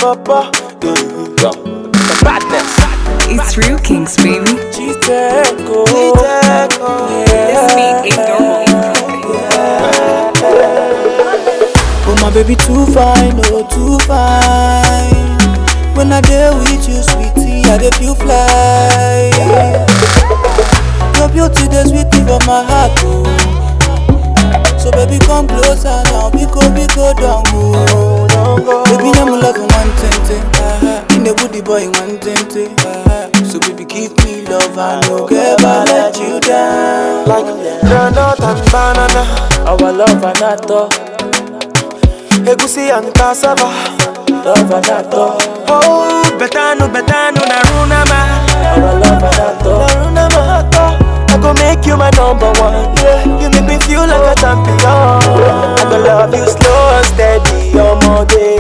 papa. Yeah. Badness. It's real kings, baby. Chiteko. This beat ain't normal. Oh my baby too fine, oh too fine. When I deal with you, sweetie, I dey feel fly. Your beauty dey sweet me for my heart, oh. So baby come closer now, biko biko down, oh. Baby I'm love one tente, in the woody boy one tente. So baby give me love, I no ever let you down. Like granite and banana. Our love anato. Egusi and cassava. Love anato. Oh, betanu betanu narunama. Our love anato. Narunama. I go make you my number one. Yeah, you make me feel like a champion. I go love you slow and steady, all my day.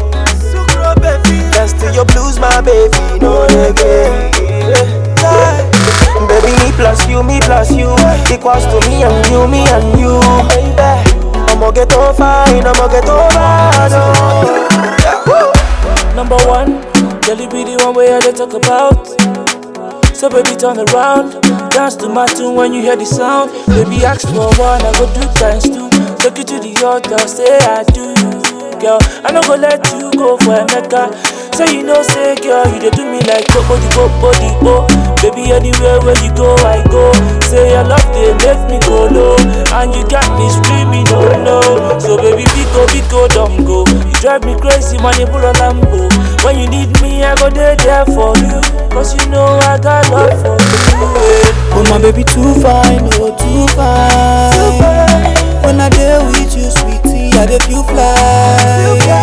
Dance to your blues, my baby, no reggae. Yeah. Baby, me plus you, me plus you equals to me and you, me and you. Baby, I'ma get on fine, I'ma get on bad. oh. Yeah. Woo. Number one, girl, you be the one way I dey talk about. So baby, turn around, dance to my tune when you hear the sound. Baby, ask for one, I go do times two. Take you to the altar, say I do. Girl, I no go let you go for a mecca. Say you know, say girl, you dey do me like bobo di bobo di bo. Baby, anywhere where you go, I go. Say your love they make me go low, and you got me screaming no no. So baby, biko biko don't go. You drive me crazy, money pull a Lambo. When you need me, I go there there for you. Cause you know I got love for you. eh. Oh my baby too fine, oh too fine. When I deal with you, sweetie, I dey feel fly.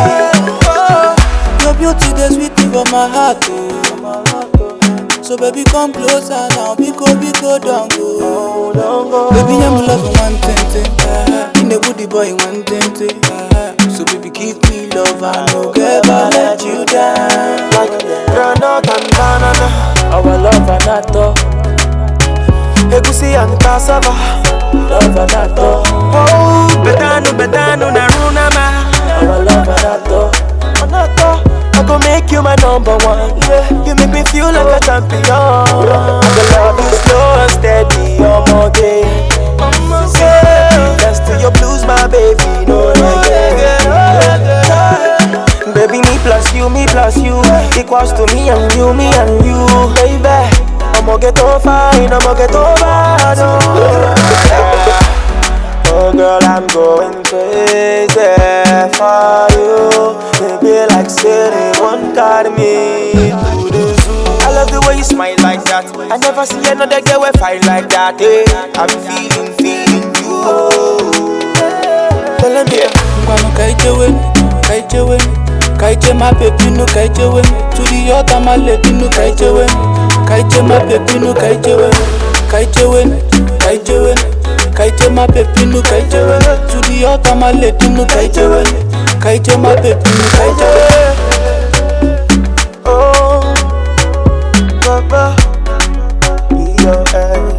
Your beauty dey sweet me for my heart, oh. So baby come closer now, biko biko don't go. Baby I'm love one tente, in the woody boy one tente. So baby give me love, I no ever let you down. like granite and banana. Our love anato. Egusi and cassava. Love anato. Oh, betanu betanu narunama. Our love anato. Anato. I go make you my number one. Yeah, you make me feel like a champion. I go love you slow and steady, all my day. Yeah, dance to your blues, my baby. No reggae. Baby, me plus you, me plus you equals to me and you, me and you, baby. I'ma get on fine, I'ma get on bad. Oh, oh girl, I'm going crazy for you. It be like saying one carry me to the zoo. I love the way you smile like that. I never see another girl with fine like that. Eh? I'm feeling, feeling you. Tell me, Ngwanu kaichewe, kaichewe, kaiche my baby no kaichewe. To the altar my lady no kaichewe, kaiche my baby no kaichewe, kaichewe, kaichewe, kaiche my baby no kaichewe. To the altar my lady no kaichewe, kaiche my baby no kaichewe. Oh, Papa, your eye.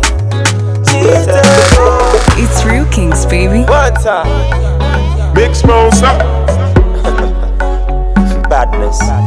It's real kings, baby. One time, Big Smosa. badness.